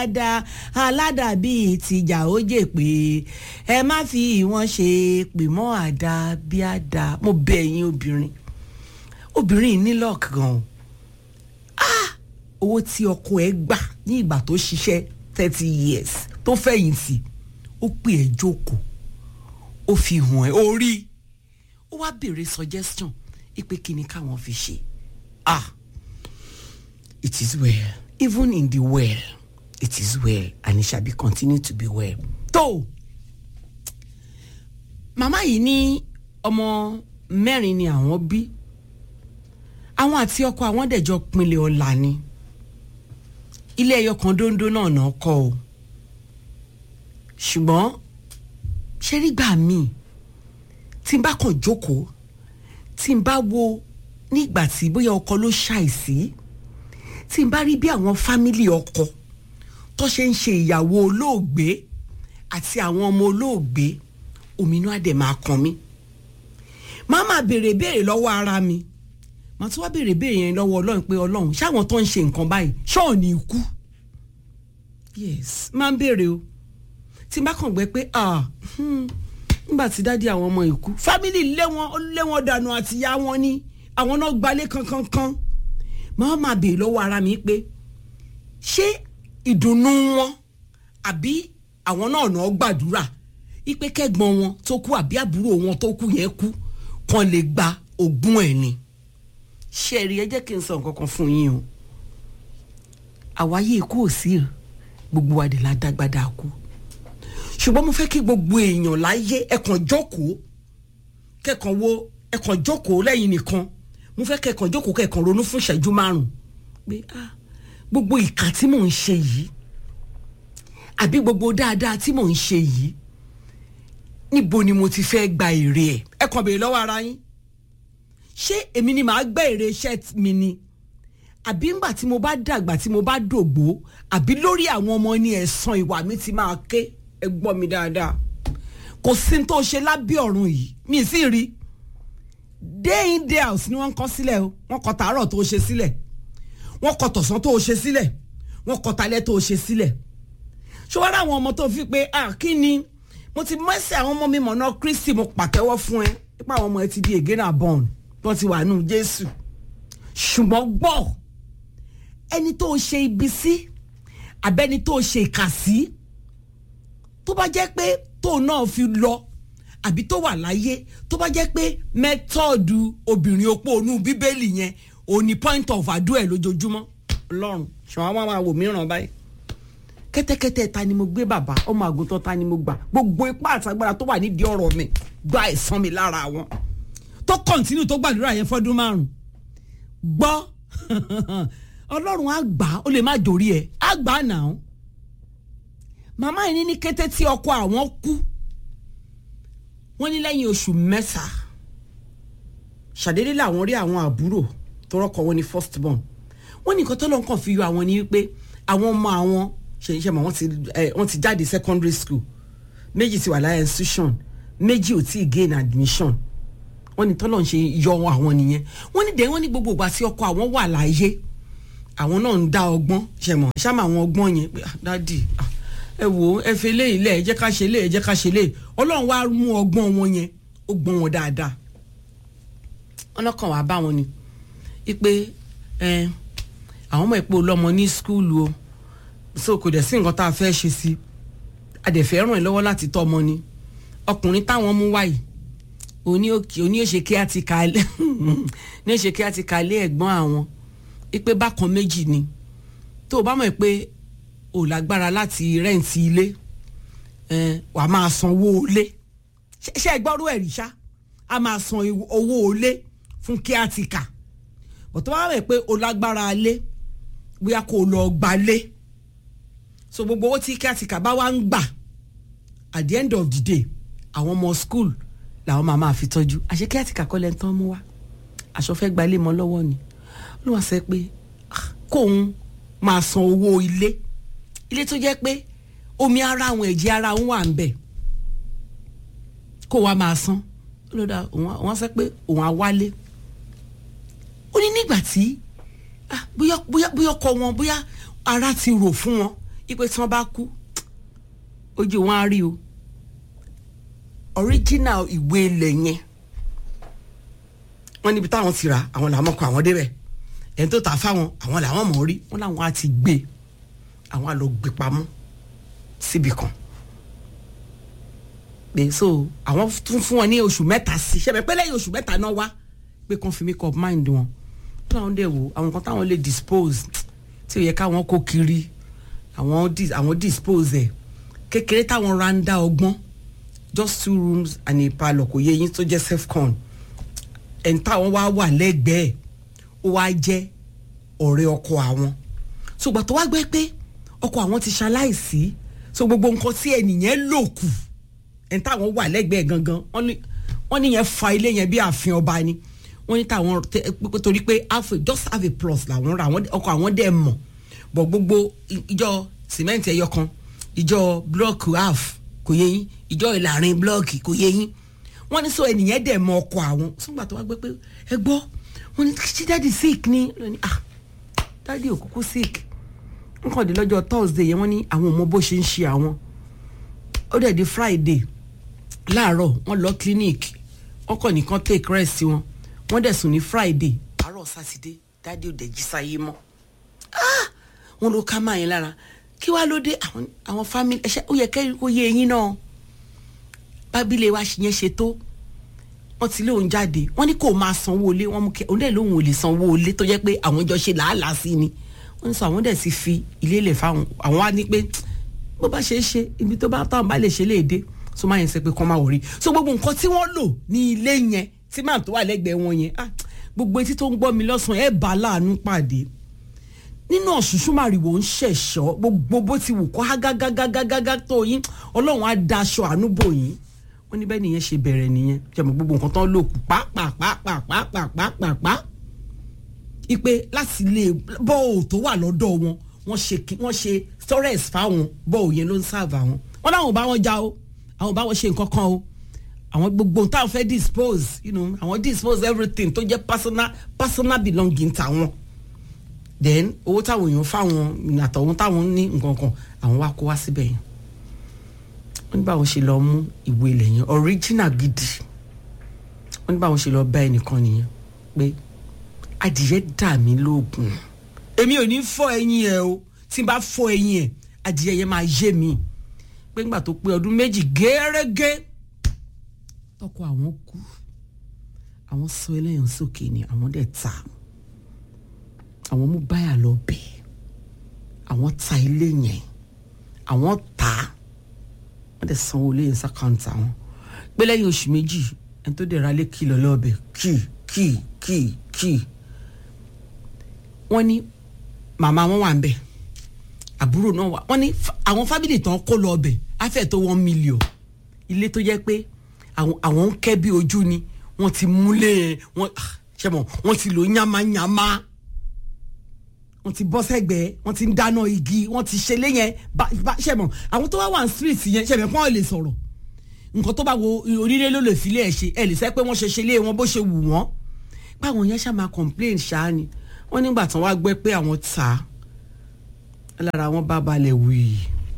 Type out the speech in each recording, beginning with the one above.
dáadáa aládàbí ìtìjà ó jè pé ẹ má fi wọn ṣe pè mọ́ àdá bí àdá mo bẹ̀ ẹ̀yin obìnrin obìnrin yìí ní lọ́ọ̀kì gan o ah owó tí ọkọ ẹ gbà ní ìgbà tó ṣiṣẹ́ thirty years tó fẹ̀yìntì ó pè ẹ́ jókòó ó fi hàn ẹ́ orí ó wá béèrè suggestion ipe kí ni káwọn fi ṣe ah it is well even in the well it is well and it shall be continue to be well. tó màmá yìí ní ọmọ mẹ́rin ni àwọn bí àwọn àti ọkọ àwọn dẹ̀jọ pinlẹ̀ ọ̀la ni ilé ẹyọ kan dóńdó náà náà kọ́ o ṣùgbọ́n ṣe rí gbà míì tí n bá kàn jókòó tí n bá wo nígbà tí bóyá ọkọ ló ṣàìsí tí n bá rí bí àwọn fámìlì ọkọ tó ṣe ń ṣe ìyàwó olóògbé àti àwọn ọmọ olóògbé òmìnú àdè máa kàn mí máa máa béèrè béèrè lọ́wọ́ ara mi màá tún wá béèrè béèrè yẹn lọ́wọ́ ọlọ́run pé ọlọ́run ṣáwọn tó ń ṣe nǹkan báyìí ṣọ́ọ̀ ní ikú yes máa ń béèrè o tí n bá kàn gbẹ pé ah hmm, nígbà tí dádì àwọn ọmọ ìkú fámìlì lé wọn lé wọn dànù àti ìyá wọn ni àwọn náà gbalé kankankan máa máa béèrè lọ́wọ́ ara mi pé ṣé ìdùnnú wọn àbí àwọn náà náà gbàdúrà ipe kẹ́gbọ́n wọn tó kú àbí àbúrò wọn tó kú yẹn kú kàn lè gba ogún ẹ̀ ni ṣe rí ẹ jẹ́ kí n sọ nǹkan kan fún yín o àwáyé ikú ò sí o gbogbo wa dé la dágbádá kú ṣùgbọ́n mo fẹ́ kí gbogbo èèyàn láyé ẹ̀kàn jókòó kẹ̀kàn wo ẹ̀kàn jókòó lẹ́yìn nìkan mo fẹ́ kẹ̀kàn jókòó kẹ̀kàn ronú fún ìṣẹ́jú márùn pé ah gbogbo ìkà tí mò ń ṣe yìí àbí gbogbo dáadáa tí mò ń ṣe yìí níbo ni mo ti fẹ́ gba èrè ẹ̀ ẹ kàn béèrè lọ́wọ́ ara yín ṣé èmi ni màá gbẹ́ èrè iṣẹ́ mi ni àbí ńgbà tí mo bá dàgbà tí mo bá dògbò àbí lórí àwọn ọmọ ní ẹ̀san ìwà mi ti máa ké ẹ gbọ́ mi dáadáa kò sí ní tó ṣe lábẹ́ ọ̀run yìí mi ì sì rí day in day out ni wọ́n kọ́ sílẹ̀ o wọ́n kọ́ tàárọ̀ tó ṣe sílẹ̀ wọ́n kọ́ tọ̀sán tó ṣe sílẹ̀ wọ́n kọ́ talẹ́ tó ṣe sílẹ̀ ṣọwọ́n àwọn ọmọ tó fi pé ah kí ni mo ti mẹ́sẹ̀ àwọn ọmọ mi mọ̀nà Kristi mo pàtẹ́wọ́ fún ẹ nípa àwọn ọmọ ẹ ti di again and born wọ́n ti wà nù Jésù ṣùgbọ́n gbọ́ ẹni tó ṣe ibi sí abẹ́ni tó ṣe ìkà sí tó bá jẹ́ pé tóun náà fi lọ àbí tó wà láyé tó bá jẹ́ pé mẹ́tọ́ọ̀dù obìnrin opó onú bíbélì yẹn òun ni point of adu ẹ̀ lójoojúmọ́ ọlọ́run ṣùgbọ́n àwọn máa wò mìíràn báyìí kẹ́tẹ́kẹ́tẹ́ ta ni mo gbé bàbá ọmọ àgùntàn ta ni mo gbà gbogbo ipá àtàgbára tó wà nídìí ọ̀rọ̀ mi gba ẹ̀san mi lára wọn tó kọ́ntínú tó gbàdúrà yẹn fọ́dún márùn gbọ́ ọlọ́run á gbà ó lè má dòrí ẹ̀ á gbà á nàá màmá yìí ní kété tí ọkọ àwọn kú wọ́n ní lẹ́yìn oṣù mẹ́ta ṣàdédé làwọn rí àwọn àbúrò tó rọ́kọ wọn ní first born wọ́n ní nǹkan tó lọ́n kàn fi yọ àwọn ní wípé àwọn ọmọ àwọn ṣèṣe mọ̀ wọ́n ti wọ́n ti jáde secondary school méjì ti wà láyé institution méjì ò tí ì gain admission wọ́n ní tọ́lọ̀ ń ṣe yọ àwọn nìyẹn wọ́n ní dẹ̀ wọ́n ní gbogbo ìgbà tí ọkọ àwọn wà láyé àwọn náà ń dá ọgbọ́n ṣe mọ̀ ṣáàmà àwọn ọgbọ́n yẹn pé dádì ẹ wò ó ẹ fi eléyìí lẹ̀ ẹ jẹ́ ká ṣe eléyìí ẹ jẹ́ ká ṣe eléyìí ọlọ́run wá mú ọgbọ́n wọn yẹn ó gbọ́n wọn dáadáa wọn lọ́kàn wá bá wọn ni ipe ẹ àwọn ọmọ ìpò lọ́mọ ní skúlù o so kò dẹ̀ sí nǹkan tá a fẹ́ ṣe sí adẹ̀fẹ́ ràn ẹ́ lọ́wọ́ láti tọ́ ọmọ ni ọkùnrin táwọn mú wáyìí òní òkè òní òṣè kí á ti kalẹ̀ ní òṣè kí á ti kalẹ̀ ẹ̀gbọ́n àwọn ipe bákan méjì ni tó o bá mọ̀ pé o lágbára láti rẹ́ǹtì ilé wàá máa san owó ilé ṣé ẹ gbọ́rú ẹ̀rí ṣá a máa san owó ilé fún kí á ti kà bọ̀tọ́ bá mọ̀ pé o lágbára ilé bóyá kó o lọ gbalé so gbogbo owó tí kí á ti kà bá wá ń gbà at the end of the day àwọn ọmọ school làwọn máa máa fi tọ́jú àṣé kí àti kàkọ́ lẹ́nu tán mú wá aṣọ fẹ́ gba ilé mọ́ lọ́wọ́ ni ló wá sọ pé kóun máa san owó ilé ilé tó jẹ́ pé omi ara àwọn ẹ̀jẹ̀ ara òun wà ń bẹ̀ kó wa máa san lọ́dà wọ́n sọ pé òun á wálé ó ní nígbà tí bóyá bóyá bóyá ọkọ wọn bóyá ara ti rò fún wọn ipe tí wọ́n bá kú ojú wọn á rí o original ìwé ilẹ̀ yẹn wọ́n níbi táwọn ti rà àwọn làwọn kọ àwọn débẹ̀ ẹni tó tà fáwọn àwọn làwọn mọ̀ rí wọ́n làwọn á ti gbé àwọn á lọ gbé pamọ́ síbi kan pé so àwọn tún fún wọn ní oṣù mẹ́ta sí ṣẹ́bẹ̀ pé lẹ́yìn oṣù mẹ́ta náà wá pé kàn fi make up mind wọn táwọn dẹ̀ wò àwọn kan táwọn lè dispose tí ó yẹ káwọn kó kiri àwọn dis àwọn dispose ẹ̀ kékeré táwọn ra ń dá ọgbọ́n just two rooms and a parlour kò yẹ yín tó jẹ́ self-con ẹni táwọn wá wà lẹ́gbẹ̀ẹ́ ó wá jẹ́ ọ̀rẹ́ ọkọ àwọn ṣùgbọ́n tó wá gbé pé ọkọ àwọn ti ṣaláìsí so gbogbo nǹkan tí ẹnìyẹn lò kù ẹni táwọn wà lẹ́gbẹ̀ẹ́ gangan wọ́n ní wọ́n ní yẹn fa ilé yẹn bí ààfin ọba ni wọ́n ní táwọn torí pé half just have a plus làwọn ra ọkọ àwọn dẹ̀ mọ̀ bọ̀ gbogbo ìjọ sìmẹ́ǹtì ẹyọ kan ìjọ blọọkì half kò yé yín ìjọ ìlàrin blọọkì kò yé yín wọ́n ní sọ ẹnìyẹn dẹ̀ mọ̀ ọkọ àwọn sọ́gbà tó wá gbé pé ẹ gbọ́ wọ́n ní ṣé dáàdi sick ni lónìí ah dáàdi ò kúkú sick nǹkan dé lọ́jọ́ thursday yẹn wọ́n ní àwọn ò mọ bó ṣe ń ṣe àwọn ó dẹ̀ di friday láàárọ̀ wọ́n lọ clinic wọ́n kàn nìkan take rest wọn wọ́n dẹ̀ sùn ní friday àárọ̀ saturday dáàdi ò dẹ̀ jí sáyé mọ́ ah wọ́n ló ká máa yẹn lára kí wàá ló dé àwọn àwọn family ẹ̀ṣẹ̀ ó yẹ kẹ́rin kó yé eyín náà bábílẹ̀ wa yẹn ṣe tó wọ́n ti lé òun jáde wọ́n ní kó máa sanwó ilé wọ́n mú kẹ́ òun dẹ̀ lóun ò lè sanwó ilé tó jẹ́ pé àwọn jọ ṣe làálàá sí ni wọ́n ní sọ àwọn dẹ̀ ti fi ilé lẹ̀ fáwọn àwọn á ní pé bó bá ṣe é ṣe ibi tó bá táwọn bá lè ṣe léde so máa yẹn sẹ pé kọ́ máa wọ̀rí so gbogbo nǹkan tí wọ́n lò ní ilé yẹn tí màá tó wà lẹ́gbẹ̀ẹ́ wọn yẹn ah gbogbo etí tó ń gbọ́ mi lọ́sàn-án ẹ̀ bá láàánú pàdé nínú ọ̀ṣunṣun màrìwò ń ṣẹ̀ṣọ́ gbogbo bó ti wù kó hágágágágágá tó yín ọlọ́run á daṣọ àánú bò yín wọ́n ní bẹ́ẹ̀ nìyẹn ṣe bẹ̀rẹ̀ nìyẹn jẹ́mọ̀ gbogbo nǹkan tán lò kù pàápàápàápàápàápàá ipe láti lè bọ́ọ̀ tó wà lọ́dọ̀ wọn wọ́n ṣe wọ́n ṣe storage fáwọn bọ́ọ̀ yẹn ló ń sáàbà wọn wọ́n láwọn ò bá wọn já o àwọn ò bá wọn ṣe nǹkan kan o àwọn gbogbo táwọn fẹ́ dispose you know àwọn dispose everything tó jẹ́ personal personal belonging tàwọn then owó táwọn èèyàn fáwọn àtọ̀hún táwọn ní nǹkan kan àwọn wá kó wá síbẹ̀ yẹn wọ́n ní báwọn ṣe lọ mú ìwé ilẹ̀ yẹn original gidi wọ́n ní báwọn ṣe lọ bá ẹnìkan nìyẹn pé adìyẹ dà mí lóògùn èmi ò ní fọ ẹyin ẹ o tí n bá fọ ẹyin ẹ adìyẹ yẹn máa yé mi pé ńgbà tó pé ọdún méjì gẹ́rẹ́gẹ́ tọkọ àwọn kú àwọn sọ ẹlẹ́yìn sókè ni àwọn dẹ̀ ta àwọn mú báyà lọ bẹ̀ àwọn ta ilé yẹn àwọn ta wọ́n dẹ̀ sanwó ilé yẹn sàkáǹtì àwọn pé lẹ́yìn oṣù méjì ẹni tó dẹ̀ ra lé kìlọ̀ lọ́ọ̀bẹ̀ kì kì kì kì wọ́n ní màmá wọn wà ń bẹ̀ àbúrò náà wà wọ́n ní àwọn fámìlì tán kó lọ ọbẹ̀ afẹ́ tó one million ilé tó jẹ́ pé àwọn ń kẹ́ bí ojú ni wọ́n ti múlẹ̀ wọ́n ṣe mọ̀ wọ́n ti lò yánmáyánmá wọ́n ti bọ́ sẹ́gbẹ̀ẹ́ wọ́n ti ń dáná igi wọ́n ti ṣe léyẹn ṣe mọ̀ àwọn tó wá wà ní street yẹn ṣe mọ̀ kí wọ́n lè sọ̀rọ̀ nǹkan tó bá wo onílé ló lè filé ẹ̀ ṣe ẹ̀ lè sẹ́ pé wọ́n ṣe ṣe lé wọn bó ṣe wù wọ́n báwọn yẹn ṣáà máa complain ṣáá ni wọ́n nígbà tán wá gbẹ́ pé àwọn ta lára wọn bá balẹ̀ wì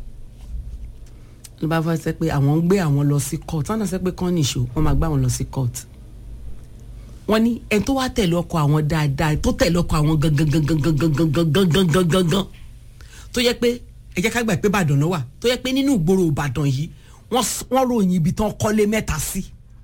ló bá fẹ́ sẹ́ pé àwọn ń gbé àwọn lọ sí court wọ́n náà sẹ́ pé kán nìṣó wọ́n máa gbé àwọn lọ sí court wọ́n ní ẹni tó wá tẹ̀lé ọkọ àwọn dáadáa tó tẹ̀lé ọkọ àwọn gangan gangan gangan gangan gangan gangan gangan tó yẹ pé ẹ jẹ́ ká gbà pé Ìbàdàn ló wà tó yẹ pé nínú ìgboro Ìbàdàn yìí wọ́n ròyìn ibi tán kọ́lé mẹ́ta sí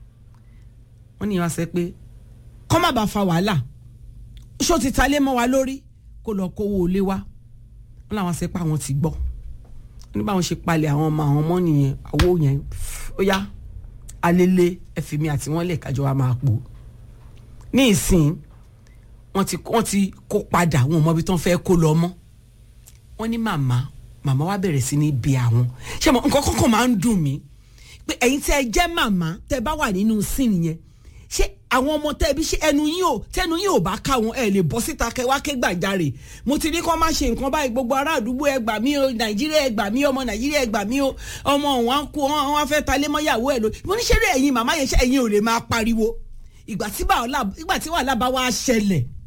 wọ́n ní wọ́n sẹ́ pé kọ́ má bàa fa wàhálà ṣó ti ta lé mọ́ wa lórí kó lọ kówó ilé wa wọ́n làwọn ṣe pa àwọn ti gbọ́ ní báwọn ṣe palẹ̀ àwọn ọmọ àwọn ọmọ nìyẹn owó yẹn ó yá alele ẹ̀fìmí àti wọ́n lè kájọ wa máa pò ní ìsìn wọ́n ti wọ́n ti kó padà wọn ò mọ ibi tí wọ́n fẹ́ kó lọ mọ́ wọ́n ní màmá màmá wa bẹ̀rẹ̀ sí ní bí àwọn ṣé mo nǹkan kọ́kọ́ máa ń dùn mí pé ẹ̀yin tẹ́ ẹ jẹ́ màmá tẹ́ ẹ bá wà nínú sin yẹn ṣé àwọn ọmọ tẹ́ ẹ bí ṣe ẹnu yín ò tẹnu yín ò bá ká wọn ẹ lè bọ́ síta kẹ wá ké gbàjarè mo ti ní kó má ṣe nǹkan báyìí gbogbo ará àdúgbò ẹ gbà mí o nàìjíríà ẹ gbà mí ọmọ nàìjíríà ẹ gbà mí o ọmọ òun á kú wọn á fẹ́ ta lé mọ́yàwó ẹ lọ mo ní ṣeré ẹ̀yin màmá yẹn ṣe ẹ̀yin ò lè máa pariwo ìgbà tí wàhálà bá wá ṣẹlẹ̀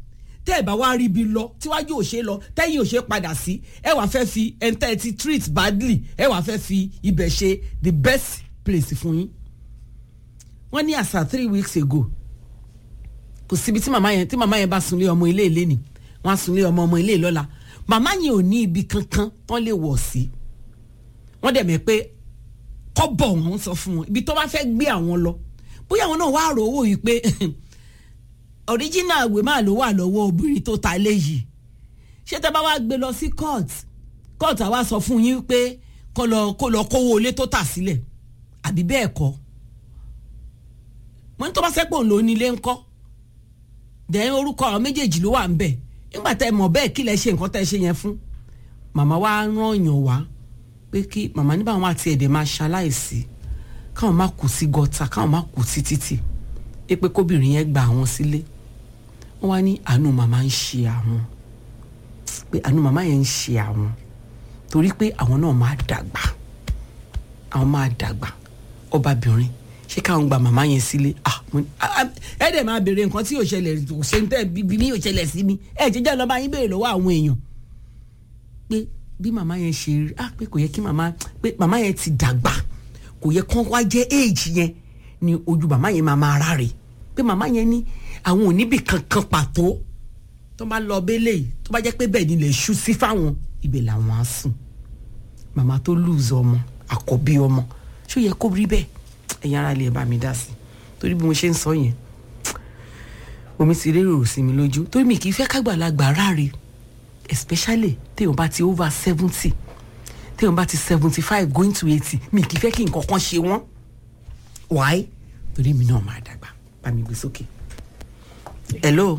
tẹ́ ẹ̀ bá wá rí ibi lọ tíwájú ò ṣe lọ tẹ́yìn ò ṣe padà sí ẹ wàá fẹ́ fi ẹ̀ńtẹ́ ti treat badly ẹ wàá fẹ́ fi ibẹ̀ ṣe the best place fún yín wọ́n ní àṣà three weeks ago kò síbi tí màmá yẹn tí màmá yẹn bá sunlé ọmọ ilé ilé ni wọ́n á sunlé ọmọ ọmọ ilé lọ́la màmá yẹn ò ní ibi kankan tán lè wọ̀ sí wọ́n dẹ̀ mẹ́ pé kọ́bọ̀ wọn sọ fún wọn ibi tó bá fẹ́ gbé àwọn lọ bóyá àwọn náà wá rò owó yìí pé original ìwé máa ló wà lọ́wọ́ obìnrin tó ta léyìí ṣé tẹ́ bá wá gbé lọ sí court court àwa sọ fún yín pé kó lọ kó lọ kówó ilé tó tà sílẹ̀ àbí bẹ́ẹ̀ kọ́ mo ní tó bá sẹ́pọ̀ ń lò nílé ńkọ́ dẹ̀ orúkọ àwọn méjèèjì ló wà ń bẹ̀ nígbà tẹ́ mọ̀ bẹ́ẹ̀ kí lẹ ṣe nǹkan tẹ́ ṣe yẹn fún màmá wa rán yàn wá pé kí màmá nígbà wọn àti ẹ̀dẹ̀ máa ṣaláìsí káwọn má kú sí gọ́tà káwọn má kú sí títì pé pé kóbìnrin yẹn gba àwọn sílé wọ́n wá ní àánú màmá ń ṣe àwọn pé àánú màmá yẹn ń ṣe àwọn torí pé àwọn náà máa dàgbà àwọn máa dàgbà ọbabìnrin ṣé káwọn gba màmá yẹn sílé ah mo ní ah, ah, ẹ dẹ̀ máa béèrè nǹkan tí yóò ṣẹlẹ̀ kò ṣe ń tẹ́ bíbí mi yóò ṣẹlẹ̀ sí mi ẹ jẹ́jẹ́ lọ́ba yín béèrè lọ́wọ́ àwọn èèyàn pé bí màmá yẹn ṣe rí ah pé kò yẹ kí màmá pé màmá yẹn ti dàgbà kò yẹ kán wá jẹ́ éèjì yẹn ni ojú màmá yẹn máa máa ráre pé màmá yẹn ní àwọn òníbì kankan pàtó tó bá lọ bẹ́lẹ̀ yìí tó bá jẹ́ pé bẹ́ẹ̀ ni lè ṣú sí fáwọn ibẹ̀ làwọn á sùn màmá tó lùzọ ọmọ àkọ́bí ọmọ ṣó yẹ kó rí bẹ́ẹ̀ ẹ̀yin ara lè bá mi dá sí torí bí mo ṣe ń sọ yẹn omi ti rérò sí mi lójú torí mi kì í fẹ́ kágbàlagbà ráre especially téèyàn bá ti over seventy téèyàn bá ti seventy five going to eighty mi kì í fẹ́ kí nǹkan kan ṣe wọ́n why torí mi náà máa dàgbà bá mi gbé sókè. hello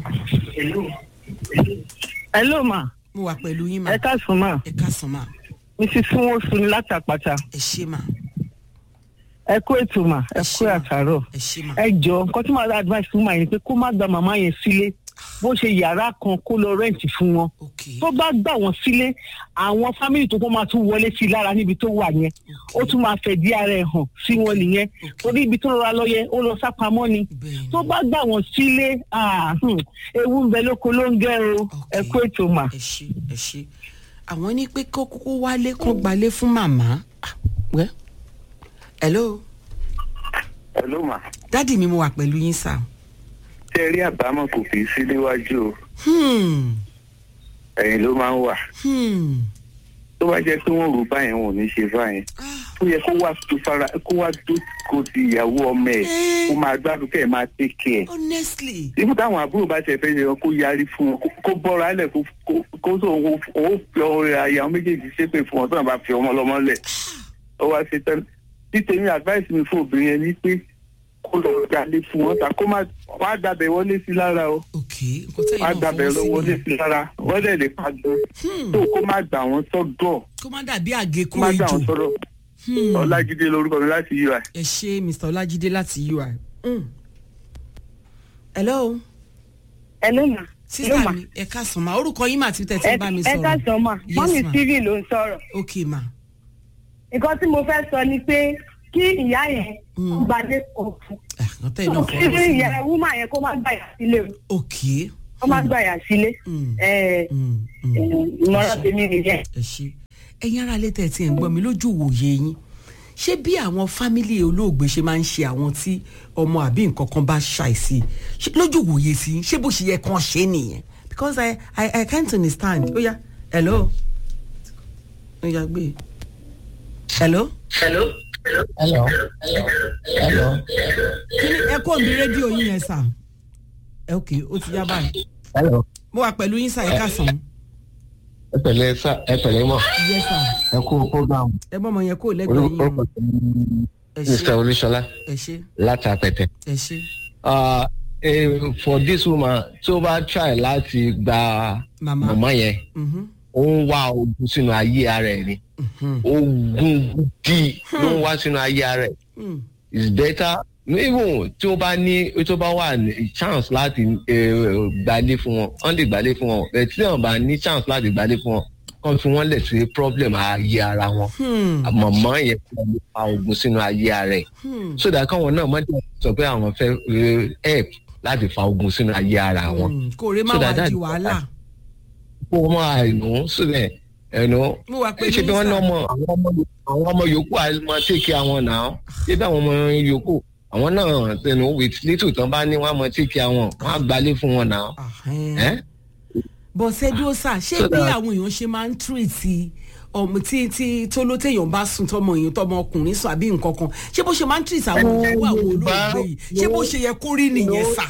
hello ma mo wà pẹ̀lú yín mà ẹ káàsùn ma ẹ káàsán mà mrs funwosu ní látàpàtà ẹ ṣé mà ẹ kú ètò mà ẹ ẹ kú ṣé mà àtàrọ ẹ ṣé mà ẹ jọ nǹkan tí màá dá advice fún màá yẹn pé kó má gba màmá yẹn sílé bó ṣe yàrá kan kó lọ rẹ́ǹtì fún wọn ok tó bá gbà wọ́n sílé àwọn fámìlì tó kọ́ máa tún wọlé sí i lára níbi tó wà yẹn ó tún máa fẹ̀ dí ara ẹ̀ hàn sí wọn nìyẹn Ok. torí ibi tó rọra lọ yẹ ó lọ sápamọ́ ni bẹ́ẹ̀ tó bá gbà wọ́n sílé ah, hmm, ewu ń bẹ lóko ló ń gẹ́ o ẹ kú ètò mà. ẹ ṣé ẹ ṣé àwọn ní pé kó kókó wálé kó gbalé fún màmá Ah, wẹ́ hello Hello ma. dádì mi mo wà pẹ̀lú yín sà Ṣé ẹ rí àbámọ̀ kò kì í sí níwájú o? hmm Ẹ̀yìn ló máa ń wà. hmm Tó bá jẹ́ pé wọ́n rò báyẹn wọn ò ní ṣe báyẹn. ah Ó yẹ kó wá tó fara kó wá tó kó ti ìyàwó ọmọ ẹ̀ Eh. kó máa gbádùn kẹ́ ẹ̀ máa take care. honestly Ibú táwọn àbúrò bá ṣe fẹ́ yẹ kó yarí fún wọn kó- kó bọ́ra lẹ̀ kó kó- kó tó òun ó fi ọ̀rẹ́ àyà méjèèjì ṣépè fún wọn tó náà bá fi ọmọ lọ́mọ lẹ̀. Ó wá ṣe tán. Títẹ̀mí advice mi fún obìnrin yẹn ni pé kó lọ jalè fún wọn ta kó má wá dàbẹ̀ wọlé sí lára o. ok nǹkan tẹ́yìn wá náà gbàbẹ̀ fọwọ́ sí lọ́wọ́ lé nìyẹn. sí lára wọ́n dẹ̀ lè pa gan. Hmm. tó kó má gbà wọ́n sọ́dọ̀ kó má dàbí àgékù kó má gbà ejò wọ́n sọ́dọ̀. Hmm. ọlájídé lórúkọ mi láti ui. ẹ ṣé mr ọlájídé láti ui Hmm. hello Hello ma. sísá mi ẹ káàsán ma orúkọ yín mà tí tẹ̀ tí ẹ ń bá mi ẹ sọ̀rọ̀ káàsán ma Yes, mọ́mí ma. steven ló ń sọ̀rọ̀ ok ma nǹkan tí mo fẹ́ sọ ni pé kí ìyá yẹn Mm. kó gbadé kan fún Ah, nǹkan tẹ́yìn náà kí fọwọ́ sí ìyá nìyẹn. wúmà yẹn kó má gbàyà sílé o ok kó má gbàyà sílé Mm. ẹ Hmm, hmm. ìmọ̀ràn tèmi nìyẹn. ẹ ṣe ẹ̀yin ará ilé tẹ̀ tí ẹ̀ ń gbọ́ mi lójú ìwòye yín ṣé bí àwọn fámílì olóògbé ṣe máa ń ṣe àwọn tí ọmọ àbí nǹkan kan bá ṣàìsí ṣé lójú ìwòye sí yín, ṣé bó ṣe yẹ kàn ṣe nìyẹn because I, I, I can't understand ó yá hello ó yá gbé hello Hello. Hello. Hello. kí ni ẹ kó mi rédíò yín yẹn sà ẹ ok ó ti yá báyìí Hello. mo wà pẹ̀lú yín sà ẹ káàsán Ẹ pẹ̀lẹ́ sá ẹ pẹ̀lẹ́ mọ̀. yes sà Ẹ kú program. ẹ bọ́ ọmọ yẹn kó lẹ́gbẹ̀ẹ́ yín Orúkọ ẹ Mr. ṣe Olúṣọlá ẹ ṣe láti Apẹ̀tẹ̀. ẹ ṣe Uh, eh, for this woman tí ó bá try láti gba màmá màmá yẹn mhm, ó ń wá ogun sínú ayé ara ẹ̀ ni. mhm, Ogun gidi ló ń wá sínú ayé ara ẹ̀. hmm. It's better even tí ó bá ní tí ó bá wà ní chance láti eh, gbalé fún wọn wọ́n lè gbalé fún wọn bẹ́ẹ̀ tí wọ́n bá ní chance láti gbalé fún wọn kàn fi wọ́n lẹ̀ sí problem ayé ara wọn. Hmm. mọ̀mọ́ yẹn kò lè fa oògùn sínú ayé ara ẹ̀ Hmm. so that káwọn náà má dé sọ pé àwọn fẹ́ eh, help láti fa ogun sínú ayé ara wọn. Mm, kò rè má So wá that- di wàhálà. kó o máa ẹnu síbẹ̀ ẹnu mo wà pé ṣe bí wọ́n ní ọmọ àwọn ọmọ àwọn ọmọ yòókù àmọ́ tèkì àwọn náà ṣé bí àwọn ọmọ yòókù àwọn náà tẹnu with little tán bá ní wọ́n á mọ tèkì àwọn wọ́n á gbalé fún wọn náà. ẹ́ bọ̀ sẹ́dúrósà ṣé So bí that- àwọn èèyàn ṣe máa ń tírìtì ọmọ tí tí tó ló téèyàn bá sùn tọmọ èèyàn tọmọ ọkùnrin sùn àbí nǹkan kan ṣé bó ṣe máa ń tírìtì àwọn ìyàwó àwọn Yorùbá- olóògbé yìí ṣé bó ṣe yẹ kó rí nìyẹn sà.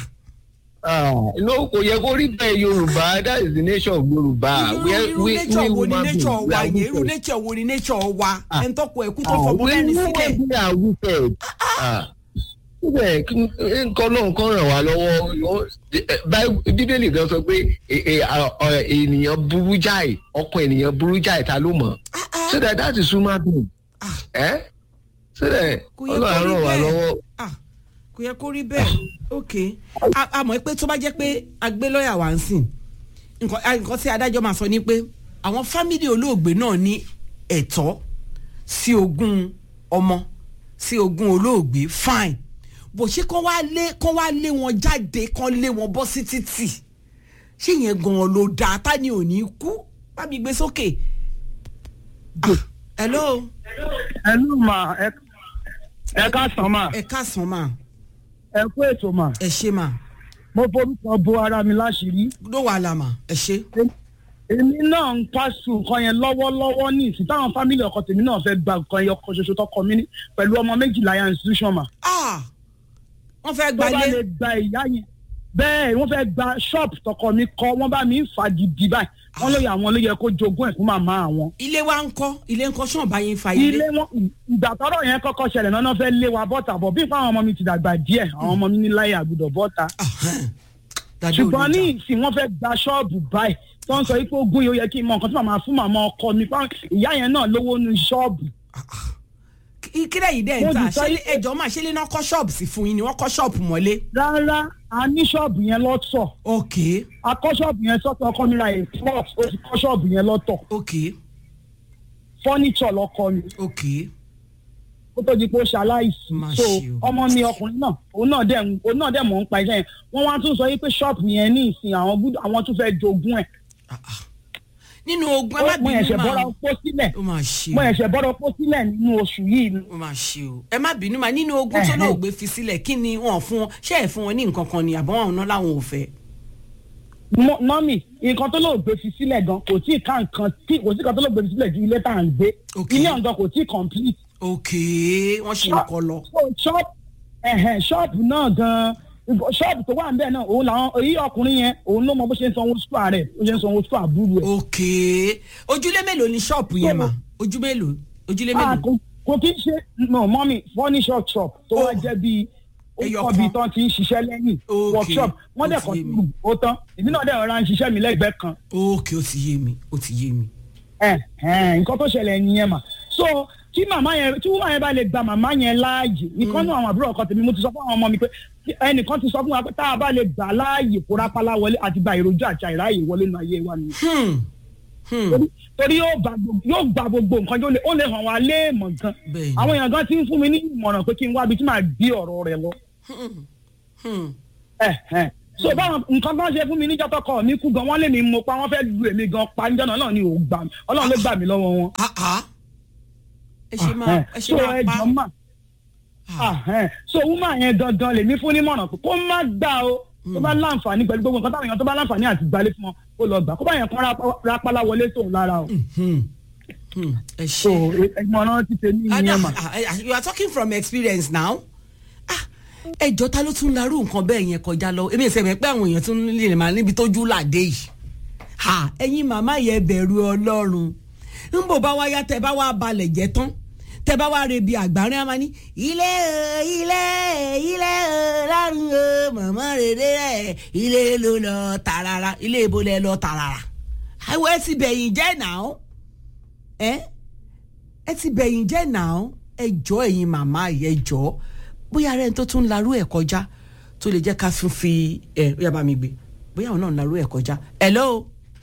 no kò yẹ kó rí bẹ́ẹ̀ yorùbá that is the nature of yorùbá. irú We are- irú we- nature we wo ni human nature beings, we wa are yẹn irú wicked. nature wo ni nature wa Ah. ẹni tọkọ ẹkú tó Ah, fọmọ we- mẹ́rin we- sílẹ̀. we are wicked. Ah. síbẹ̀ kí- nǹkan náà kàn ràn wá lọ́wọ́ Báí- bíbélì kan sọ pé e- e- a- ọ- ènìyàn burú jáì ọkàn ènìyàn burú jáì ta ló mọ̀ so that that is human being ẹ́ so that Kò yẹ kó ọlọ́run rí ràn wá bẹ́ẹ̀. lọ́wọ́. Ah, kò yẹ kó rí bẹ́ẹ̀ ok A- a mọ̀ pé tó bá jẹ́ pé agbé lọ́ọ̀yà wá ń sìn nǹkan a- nǹkan tí adájọ́ máa sọ ni pé àwọn fámìlì olóògbé náà ní ẹ̀tọ́ sí ogún ọmọ sí ogún olóògbé fine bó ṣe kán wá lé kán wá lé wọn jáde kán lé wọn bọ́ sí títì ṣé yẹn gan-an ló dáa ta ni ò ní kú bá mi gbé sókè. Ah, hello ẹlú mà ẹ ẹ ká sàn mà ẹ káàsán mà ẹ kú ètò mà ẹ ṣe mà mo forúkọ bo ara mi láṣìírí ló wà lámà ẹ ṣe. èmi náà ń pàṣẹ nǹkan yẹn lọ́wọ́lọ́wọ́ ní ìsìn táwọn fámìlì ọkọ tèmi náà fẹ́ gba nǹkan yẹn ọkọ ṣoṣo tọkọ mi ní pẹ̀lú ọmọ méjìlá yẹn institution mà Ah, wọ́n fẹ́ tó bá gbalé lè gba ìyá yẹn bẹ́ẹ̀ wọ́n fẹ́ gba ṣọ́ọ̀bù tọkọ mi kọ́ wọ́n bá mi ń fa gidi báyìí wọ́n lóye àwọn ló yẹ kó jogún ẹ̀ fún màmá àwọn. ilé wa ń kọ́ ilé ń kọ́ sọ̀n bá yín fa ilé. ilé wọn ìgbà tọrọ yẹn kọ́kọ́ ṣẹlẹ̀ náà náà fẹ́ lé wa bọ́ta bọ̀ bí fún àwọn ọmọ mi ti dàgbà díẹ̀ àwọn ọmọ mi ní láyé àgùdọ̀ bọ́ta Ahán. Dàdé ṣùgbọ́n ní olùjà. ìsìn wọ́n fẹ́ gba ṣọ́ọ̀bù báyìí tó ń sọ pé ogún yìí ó yẹ kí n mọ nǹkan tí màmá fún màmá ọkọ mi fáwọn ìyá yẹn náà lówó nu ṣọ́ọ̀bù. Kí- kílẹ̀ yìí dẹ̀ ń Mo ta ti sọ ṣé yí- ẹjọ́ máa ṣe lé náà kọ́ ṣọ́ọ̀bù sí fún yín ni wọ́n kọ́ ṣọ́ọ̀bù mọ́lé. rárá a ní ṣọ́ọ̀bù yẹn lọ́tọ̀ ok a kọ́ ṣọ́ọ̀bù yẹn sọ́tọ̀ ọkọ mi ra a plot ó ti kọ́ ṣọ́ọ̀bù yẹn lọ́tọ̀ ok fọ́nìṣọ̀ lọ́kọ mi ok ó tó di pé ó ṣaláìsí Má so ṣe o. ọmọ mi ọkùnrin náà òun náà dẹ̀ ń- òun náà dẹ̀ mọ̀ ń pa iṣẹ́ yẹn wọ́n wá tún sọ yí pé ṣọ́ọ̀bù yẹn ní ìsìn àwọn gbúdọ̀ àwọn tún fẹ́ jogún ẹ̀ Ah, ah. nínú ogun ẹ má mo bínú ẹ̀ṣẹ̀ bọ́ra mà pọ́ sílẹ̀ ó máa ṣe mo o ẹ̀ṣẹ̀ bọ́ra pọ́ sílẹ̀ nínú oṣù yìí ni. ó máa ṣe o ẹ má bínú mà nínú ogun tó Ẹhẹ́. náà gbé fi sílẹ̀ kí ni wọ́n fún wọn ṣé ẹ̀ fún wọn ní nǹkan kan ni àbọ̀ wọn náà làwọn ò fẹ́. Mọ- mọ́mì nǹkan tó lóò gbé fi sílẹ̀ gan kò tí ì ká nǹkan tí kò sí nǹkan tó lóò gbé fi sílẹ̀ ju ilé tá à ń gbé Ok. ilé ọ̀gán kò tí ì complete. ok wọ́n ṣe nǹkan lọ. so shop ẹ̀hẹ̀n ṣọ́ọ̀bù náà gan ṣọ́ọ̀bù tó wà níbẹ̀ náà òun làwọn èyí ọkùnrin yẹn òun ló mọ bó ṣe ń sanwó sùpà rẹ̀ bó ṣe ń sanwó sùpà àbúrò ẹ̀. ok ojúlé mélòó ni ṣọ́ọ̀bù yẹn mà ojú mélòó ojúlé Ah, mélòó. kò kò kí ń ṣe no mọ́mì furniture shop tó wá Oh. jẹ́ bíi ó Ẹyọ kọ́ kan. bíi tán ti ń ṣiṣẹ́ lẹ́yìn Ok, workshop wọ́n ó dẹ̀ ti kọ́ yé mi. sí ó tán èmi náà dẹ̀ rọra ń ṣiṣẹ́ mi lẹ́gbẹ̀ẹ́ kan ok ó ti yé mi ó ti yé mi. ẹ ẹ nǹkan tó ṣẹlẹ̀ nìyẹn mà so tí màmá yẹn tí wúmà yẹn bá lè gba màmá yẹn láàyè nìkan náà àwọn àbúrò ọkọ tèmi mo ti sọ fún àwọn ọmọ mi pé ẹnìkan ti sọ fún wa pé tá a bá lè gbà láàyè kó rápálá wọlé àti gba èròjú àti àìráyè wọlé nínú ayé wa nìyẹn Hmm. Hmm. torí torí yóò gba gbogbo yóò gba gbogbo nǹkan yóò lè ó lè hàn wá léèmọ̀ gan Bẹ́ẹ̀ni. àwọn èèyàn gan ti ń fún mi ní ìmọ̀ràn pé kí n wá ibi tí màá gbé ọ̀rọ̀ rẹ̀ lọ Hmm. ẹ ẹ so báwọn nǹkan bá ṣe fún mi níjọ́ tọkọ mi kú gan wọ́n lé mi mo pa wọ́n fẹ́ lu èmi gan pa níjọ́ náà náà ni ò gbà mí ọlọ́run ló gbà mí lọ́wọ́ wọn. Ah, ah. ẹ ṣe máa ẹ ṣe so máa ẹ pa. jọ mà Ahẹ́n. so woman yẹn gangan lèmi fún nímọ̀ràn pé kó má gbà o tó bá láǹfààní pẹ̀lú gbogbo nǹkan táwọn èèyàn tó bá láǹfààní àti gbalẹ̀ fún wọn kó lọ gbà kó bá yẹn kán rapa- rapala wọlé tóun lára o. Hmm. Hmm. ẹ so ṣe. ìmọ̀ràn ti tèmi Ah, ìyẹn mà. ah, ah, you are talking from experience now. Ah, ẹjọ́ ta ló tún larú nǹkan bẹ́ẹ̀ yẹn kọjá lọ èmi ìṣẹ̀mẹ̀ pé àwọn èèyàn tún lè máa níbi tójú làdé yìí. Ha, ẹ̀yin màmá yẹn bẹ̀rù ọlọ́run ń bò bá wá yá tẹ bá wá balẹ̀ jẹ́ tán tẹ bá wá rebi àgbárín àmà ní ilé o ilé ilé o lárùn o màmá rere rẹ ilé ló lọ tààràrà ilé ibo lẹ lọ tààràrà àwọn ẹ ti bẹ̀yìn jẹ́ náà ẹ ẹ ti bẹ̀yìn jẹ́ náà ẹ jọ ẹ̀yin màmá yìí ẹ jọ bóyá rẹ̀ ń tó tún larú ẹ̀ kọjá tó lè jẹ́ ká tún fi ẹ̀ bóyá bá mi gbé bóyá àwọn náà ń larú ẹ̀ kọjá hello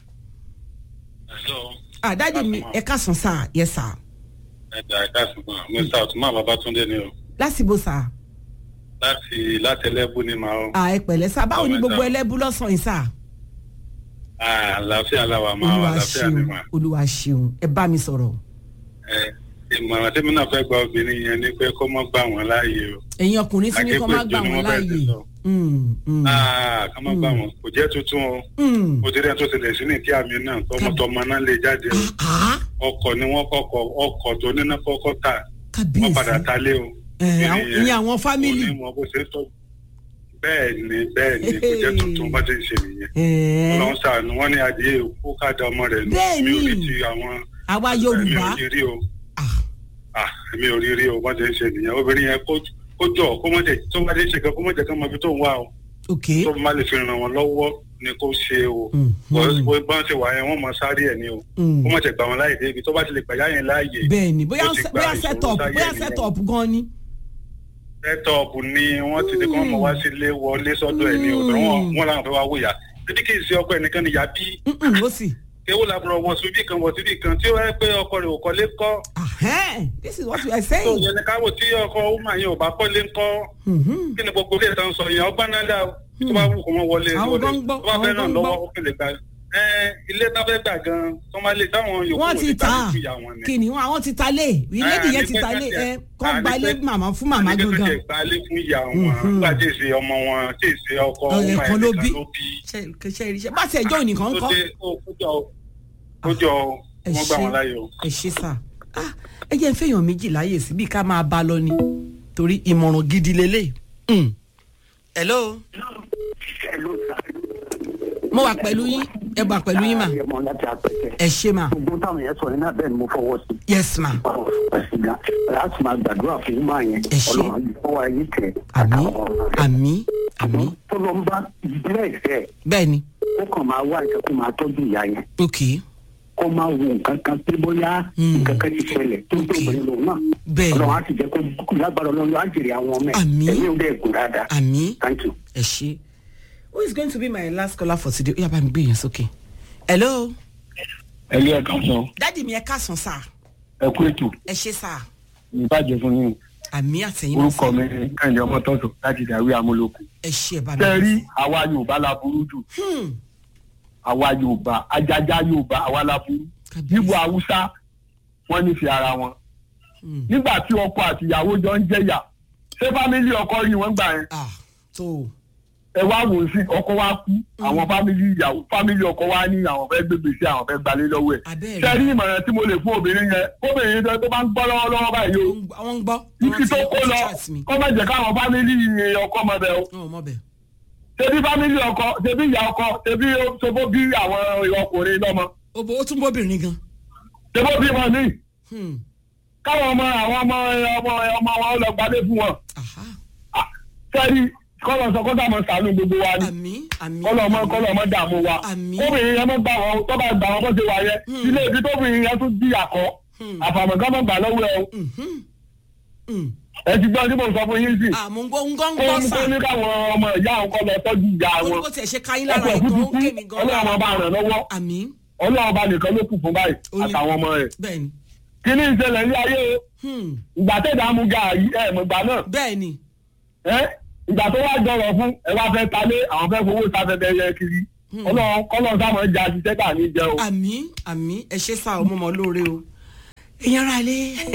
Hello. ah dáàdi mi ẹ káàsán sáà yẹ sáà ẹ̀dá ẹ̀ka ṣùgbọ́n mr otuma babatunde ni o lásìbò sáà láti láti ẹlẹ́bù ni màá o. à ẹ pẹ̀lẹ́ sá báwo ni Ọmọ gbogbo ẹ̀dá. ẹlẹ́bù lọ́sàn-án yìí sá. Ah, àlàáfíà làwà máa wà olúwa àlàáfíà ni ṣeun mà. olúwa ṣeun ẹ bá mi sọ̀rọ̀. Ẹ, ìmọ̀ràn tí mi náà fẹ́ gba obìnrin yẹn ni pé kó mọ́ gbà wọ́n láàyè o. ẹ̀yin ọkùnrin tí ní kọ́ má gbà Akéwì wọ́n ètò ni wọ́n fẹ́ẹ́ láàyè. ti sọ. Mm, mm, Ah, ká má gbà wọ́n kò jẹ́ tuntun o. mm. mo ti rí ẹni tó tilẹ̀ sí ní kí àmì náà tọmọtọmọ náà lè jáde o. Ah, ọkọ̀ ni wọ́n kọ́kọ́ ọkọ̀ tó níná kọ́kọ́ tà wọ́n padà kábíyèsí talé o. ẹ̀, àwọn- ìyẹn àwọn fámìlì. onímọ̀ bó ṣe ń tọ́ bẹ́ẹ̀ ni bẹ́ẹ̀ ni kò jẹ́ tuntun bá ti ń ṣe nìyẹn. Ẹ̀, ọlọ́run sàánú wọ́n ní adìyẹ òkú káàdà ọmọ rẹ̀ nù. Bẹ́ẹ̀ mi ò rí ni. ti àwọn àwa mi yorùbá ò rí rí o ah, Ah, mi ò rí rí o bá ti ń ṣe nìyẹn obìnrin yẹn kó kó jọ kó má jẹ tó bá ti ń ṣe kan kó má jẹ kán mọ ibi tó ń wá o ok tó má lè fi ràn wọ́n lọ́wọ́ ni kó ṣe o Mhm. bó bá ń ṣe wà yẹn wọ́n mọ sáré ẹ̀ ni o Mm. kó má jẹ gbà wọn láyè dé ibi tó bá ti lè gbà yá yẹn láàyè bẹ́ẹ̀ ni bóyá ó ti gba bóyá ìṣòro set up sáyé bóyá nìyẹn. set up gan ni. sẹ́tọ̀ọ̀bù ni wọ́n ti ní kí wọ́n mọ̀ wá sílé wọlé sọ́dọ̀ ẹ̀ ní ọ̀dọ̀ wọn wọn làwọn fẹ́ wá wòyà títí kì í ṣe ọkọ ẹnìkan nìyà bí Mm-mm, ó sì. ewu làbúrò wọ síbí kan wọ síbí kan tí ó wáyé pé ọkọ rẹ̀ ò kọ́lé kọ́ Ahẹ́n, this is what we are tó saying. yẹn ní káwọ tí ọkọ ọmọ yẹn ò bá kọ́lé ńkọ́ Mhm. kí ni gbogbo ilé ìtàn sọ yẹn ọgbà náà dá o tó bá wù kó wọn wọlé Àwọn wọlé gan gbọ́, tó bá fẹ́ àwọn ràn gan lọ́wọ́ gbọ́. ó kèlè gbà ẹ ilé tá fẹ́ gbà gan tó máa lè táwọn yòókù wọ́n ò ti lè gbà ta ní ìyá wọn ni. kí ni wọ́n àwọn ti ta lé ìlédì yẹn ti ta lé ẹ kọ́ gbalé màmá fún màmá àní pé gangan. kẹ́ gbalé fún ìyá wọn Mhm. nígbà tí èsì ọmọ wọn tí èsì ọkọ Ọ̀rẹ́ ọmọ kan ló ẹnìkan bí. ló bí. ṣe ṣe ṣe bá ti ẹjọ́ òní kan ó kọ́. dé ó kójọ kójọ ẹ wọn gbà ṣé. wọn láyè o. ẹ ṣe sà Ah, ẹ jẹ́ ń fẹ́yàn méjì láàyè síbi ká máa bá lọ ni torí ìmọ̀ràn gidi lélẹ̀. Mm. hello mo wà pẹ̀lú yín ẹ wà pẹ̀lú yín mà ẹmọ láti apẹtẹ ẹ ṣe mà gbogbo táwọn yẹn sọ iná bẹ́ẹ̀ ni mo fọwọ́ sí yes ma ẹsìn gan láti máa gbàdúrà fún máa yẹn Ẹ ṣé. Ọlọ́run àyíkọ́ wa yìí tẹ àmì àtàwọn ọmọ rẹ̀. àmì àmì tó lọ ń bá bẹ́ẹ̀ fẹ́ bẹ́ẹ̀ ni ó kàn máa wá ìṣẹ́ kó máa tọ́jú ìyá yẹn ok kó máa wo nǹkan kan pé bóyá Hmm. nǹkan kan ti ṣẹlẹ̀ tó tó obìnrin lòun náà Bẹ́ẹ̀ ni. Ọlọ́run á sì jẹ́ kó lágbára Ọlọ́run á jèrè àwọn ọmọ ẹ̀ Àmín. ẹ̀mí ò dẹ̀ gùn dáadáa àmì thank you. ẹ ṣe who is going to be my last caller for today ó yá bá mi gbé yẹn sókè hello ẹlú ẹ kàn sọ dádì mi ẹ káàsán sà ẹ kú ètò ẹ ṣe sà ìbàjẹ́ fún yín àmì àtẹ̀yìn náà orúkọ sà mi ní kẹ́hìndé ọmọ tọ́tò láti dàwí amúlòkù. ẹ ṣe ẹ bá mi. tẹ́ rí àwa yorùbá la burú jù Hmm. àwa yorùbá ajájá yorùbá àwa la burú Kábíyèsí. níbo haúsá wọ́n nífẹ̀ẹ́ ara wọn. Hmm. nígbà tí ọkọ àti ìyàwó jọ ń jẹyà ṣé fámílì ọkọ rí wọn gbà yẹn ah tó ẹ wá wò ó sí ọkọ wa kú àwọn fámílì ìyàwó fámílì ọkọ wa ní àwọn fẹ́ gbégbé sí àwọn fẹ́ gbalé lọ́wọ́ ẹ̀. Abẹ́rẹ́. tẹ́ rí ìmọ̀ràn tí mo lè fún obìnrin yẹn obìnrin yẹn tó bá ń gbọ́ lọ́wọ́lọ́wọ́ báyìí o wọ́n ń gbọ́ ibi tó kó lọ chat mi kọ́ má jẹ́ káwọn fámílì ọkọ mọ̀ bẹ́ẹ̀ o. wọn ò mọ bẹ́ẹ̀. ṣebí fámílì ọkọ ṣebí ìyá ọkọ ṣebí ṣebó bí àwọn ọkùnrin lọ́mọ ó bó ó tún bóbìnrin gan. ṣebó bí wọn ní Hmm. káwọn ọmọ àwọn ọmọ ọmọ ọmọ wọn lọ gbadé fún wọn. aha Ah, sẹ́ni kọ́lọ̀ sọ kọ́tà mọ̀ sànú gbogbo wa ni àmì àmì. kọ́lọ̀ mọ́ kọ́lọ̀ mọ́ dààmú wa Àmín. kóbìnrin yẹn mọ́ gbà wọn tó bá gbà wọn bó ṣe wà yẹn Hmm. ilé ibi tóbìnrin yẹn tún di àkọ́ Hmm. àfàmọ̀gán mọ̀ gbà lọ́wọ́ ẹ o Mhm. Hmm. ẹ ti gbọ́ tí mo sọ fún yín sí ah mo ń gbọ́ ń gbọ́ ń kó gbọ́ ní sà. kó ní káwọn ọmọ ìyá àwọn kọ́ lọ tọ́jú ìyá ó ní wọn kó tiẹ̀ ṣe káyín lára ọkọ̀ ètò òkú ó ń ti ké kú mi gan. ọlọ́run ọba ràn lọ́wọ́ àmì ọlọ́run ọba nìkan ló kù fún báyìí Ó ní- àtàwọn ọmọ rẹ̀ bẹ́ẹ̀ ni. kí ní ìṣẹ̀lẹ̀ ní ayé o Hmm. ìgbà tẹ̀dá mu gàárì ẹ̀ mọ̀ ìgbà náà bẹ́ẹ̀ ni. ẹ́ ìgbà tó wá jọrọ̀ fún ẹ wá fẹ́ talé àwọn fẹ́ fowó sáfẹ́fẹ́ yẹ kiri ọlọ́run kọ́lọ́run sáwọn ẹja ṣiṣẹ́ tà ní jẹ o. àmì àmì ẹ ṣe sá ọmọ ọmọ lóore o èèyàn ara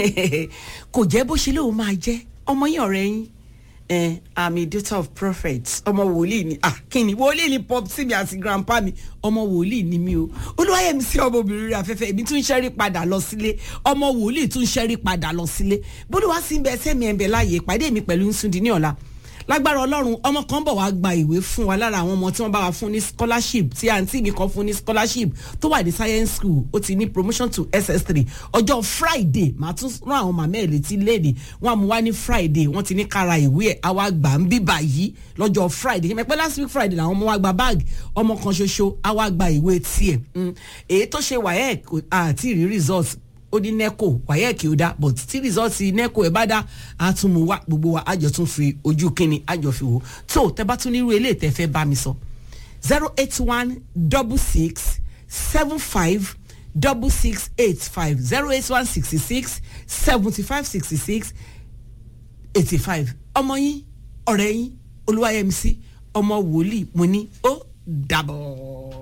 lé kò jẹ́ bó ṣe lóun máa jẹ́ ọmọ yín ọ̀rẹ́ yín eh, i'm a daughter of prophets ọmọ wòlíì ni ah kí ni wòlíì ni pop sí mi àti grandpa mi ọmọ wòlíì ni mi o olúwayẹmí sí ọmọbìnrin rẹ afẹ́fẹ́ èmi tún ṣẹ́rí padà lọ sílé ọmọ wòlíì tún ṣẹ́rí padà lọ sílé bólúwa sí ń bẹ sẹ́mi ẹ̀ ń bẹ láàyè ìpàdé mi pẹ̀lú nsúndì ní ọ̀la lágbára ọlọ́run ọmọ kan bọ̀ wá gba ìwé fún wa lára àwọn ọmọ tí wọ́n bá wa fún ní scholarship tí àǹtí mi kan fún ní scholarship tó wà ní science school ó ti ní promotion to ss3 ọjọ́ friday màá tún rán àwọn màmá ẹ̀ létí léde wọ́n á mú wá ní friday wọ́n ti ní kára ìwé ẹ̀ àwa gbà ń bíbà yìí lọ́jọ́ friday yẹn pẹ́ last week friday làwọn ọmọ wa gba báàgì ọmọ kan ṣoṣo àwa gba ìwé tiẹ̀ Mm. èyí tó ṣe wáyẹ̀ àti rí result ó ní neco wáyé kí o dá but tí rìsọ́ọ̀tì neco ẹ̀ bá dá a tún mú wá gbogbo wa àjọ tún fi ojú kínní àjọ fi wò tó tẹ bá tún nírú eléyìí tẹ fẹ́ bá mi sọ zero eight one double six seven five double six eight five zero eight one sixty six seventy five sixty six eighty five ọmọ yín ọ̀rẹ́ yín olúwayẹmísí ọmọ wòlíì mo ní ó dàbọ̀.